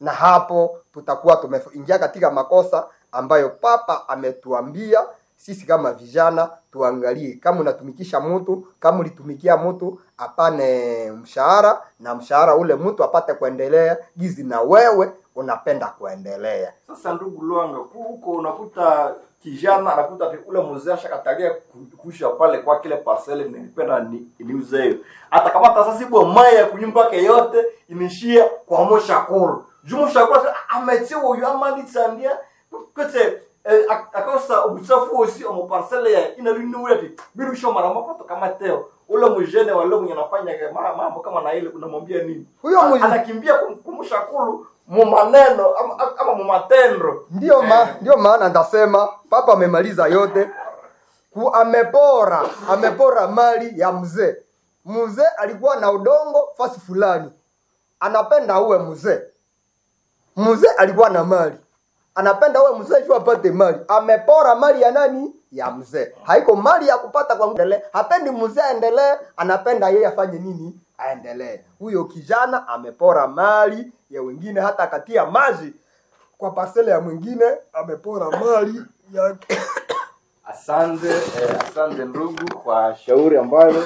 na hapo tutakuwa tumeingia katika makosa ambayo papa ametuambia sisi kama vijana tuangalie kama unatumikisha mtu kama ulitumikia mtu apane mshahara na mshahara ule mtu apate kuendelea gizi na wewe unapenda kuendelea Sasa ndugu Lwanga, huko unakuta kijana anakuta ati ule mzee ashakatalia ku- kuisha pale kwa kile parcele nilipenda ni niuze hiyo. Hata kama hata sasa ibo mai ya kunyumba yake yote inishia kwa moshakuru. Jumu shakuru ametia huyu amani sandia kote eh, ak- akosa ubuchafu osi omo parcele ya ina linu ule ati biru sho mara mapato kama teo. Ule mjene wale mwenye anafanya ma- mambo kama na ile unamwambia nini? Huyo mjene- anakimbia kum- kumshakuru mu maneno ama, ama mu matendo. ndio ma, ndio maana ndasema papa amemaliza yote ku amepora amepora mali ya mzee mzee alikuwa na udongo fasi fulani anapenda uwe mzee mzee alikuwa na mali anapenda uwe mzee juu apate mali amepora mali ya nani ya mzee haiko mali ya kupata kwa endelee hapendi mzee aendelee anapenda yeye afanye nini aendelee huyo kijana amepora mali ya wengine hata akatia maji kwa parcele ya mwingine amepora mali yake Asante eh, asante ndugu kwa shauri ambalo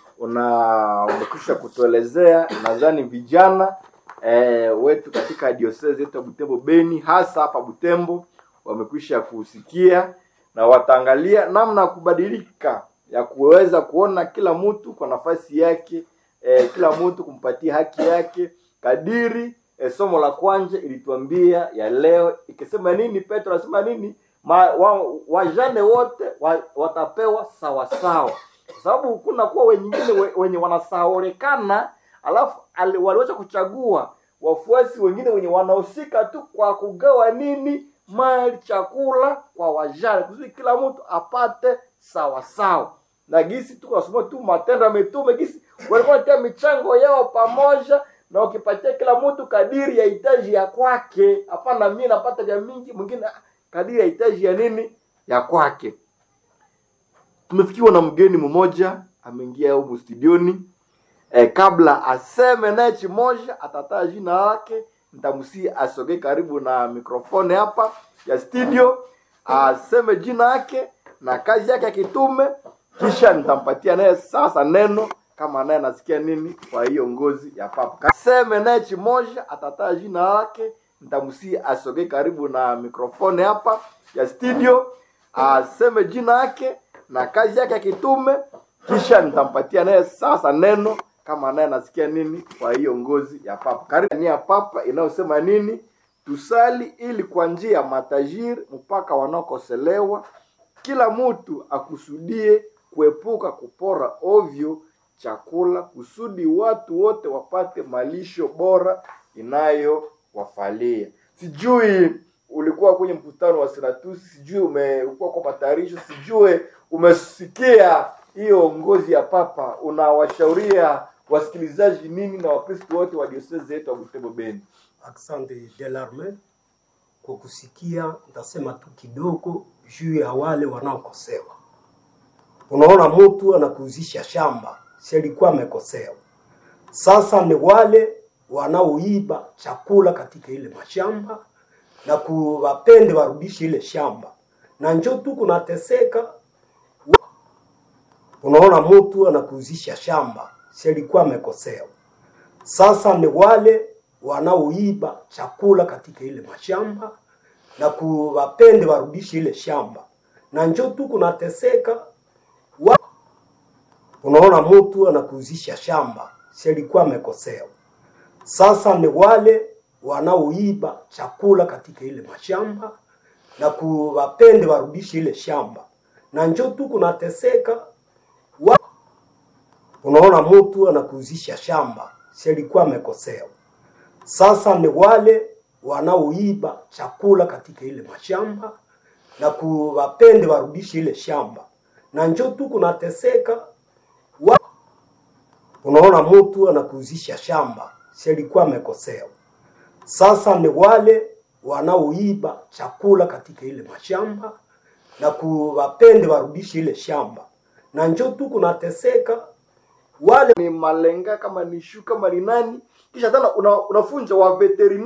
una umekwisha kutuelezea. Nadhani vijana eh, wetu katika diocese yetu ya Butembo Beni, hasa hapa Butembo, wamekwisha kusikia na wataangalia namna ya kubadilika ya kuweza kuona kila mtu kwa nafasi yake eh, kila mtu kumpatia haki yake kadiri eh, somo la kwanza ilituambia ya leo ikisema nini petro anasema nini Ma, wa, wajane wote wa, watapewa sawasawa kwa sababu kuna kuwa wengine we- wenye wanasahaulekana alafu ali- waliweza kuchagua wafuasi wengine wenye wanahusika tu kwa kugawa nini mali chakula kwa wajane kusudi kila mtu apate sawasawa na gisi tu kasoma tu matendo ya mitume gisi walikuwa wanatia michango yao pamoja na ukipatia kila mtu kadiri ya hitaji ya kwake hapana mimi napata vya mingi mwingine ah, kadiri ya hitaji ya nini ya kwake tumefikiwa na mgeni mmoja ameingia humu studioni eh, kabla aseme naye chimoja atataa jina lake nitamsi asogee karibu na mikrofoni hapa ya studio aseme jina yake na kazi yake ya kitume kisha nitampatia naye sasa neno kama naye anasikia nini kwa hiyo ngozi ya papa aseme naye chimoja atataa jina lake nitamsi asogee karibu na mikrofoni hapa ya studio aseme jina yake na kazi yake ya kitume kisha nitampatia naye sasa neno kama naye anasikia nini kwa hiyo ngozi ya papa karibu ni ya papa inayosema nini tusali ili kwa njia ya matajiri mpaka wanaokoselewa kila mtu akusudie kuepuka kupora ovyo chakula kusudi watu wote wapate malisho bora inayowafalia sijui ulikuwa kwenye mkutano wa senatusi sijui umekuwa kwa matayarisho sijui umesikia hiyo ngozi ya papa unawashauria wasikilizaji nini na wakristo wote wa diosezi yetu wa butembo beni Asante Delarme kwa kusikia. Nitasema tu kidogo juu ya wale wanaokosewa. Unaona, mtu anakuuzisha shamba, si alikuwa amekosewa. Sasa ni wale wanaoiba chakula katika ile mashamba na kuwapende warudishe ile shamba, na njo tu kunateseka. Unaona, mtu anakuuzisha shamba, si alikuwa amekosewa. Sasa ni wale wanaoiba chakula katika ile mashamba na kuwapende warudishe ile shamba, na njo tu kunateseka. Wa... Unaona, mtu anakuuzisha shamba, si alikuwa amekosewa. Sasa ni wale wanaoiba chakula katika ile mashamba na kuwapende warudishe ile shamba, na njo tu kunateseka. Wa... Unaona, mtu anakuuzisha shamba, si alikuwa amekosewa. Sasa ni wale wanaoiba chakula katika ile mashamba na kuwapende warudishe ile shamba, na njo tu kunateseka. Wa... Unaona, mtu anakuuzisha shamba, si alikuwa amekosewa. Sasa ni wale wanaoiba chakula katika ile mashamba na kuwapende warudishe ile shamba, na njo tu kunateseka wale ni malenga kama ni shu kama ni nani kisha tena una, unafunja wa veterina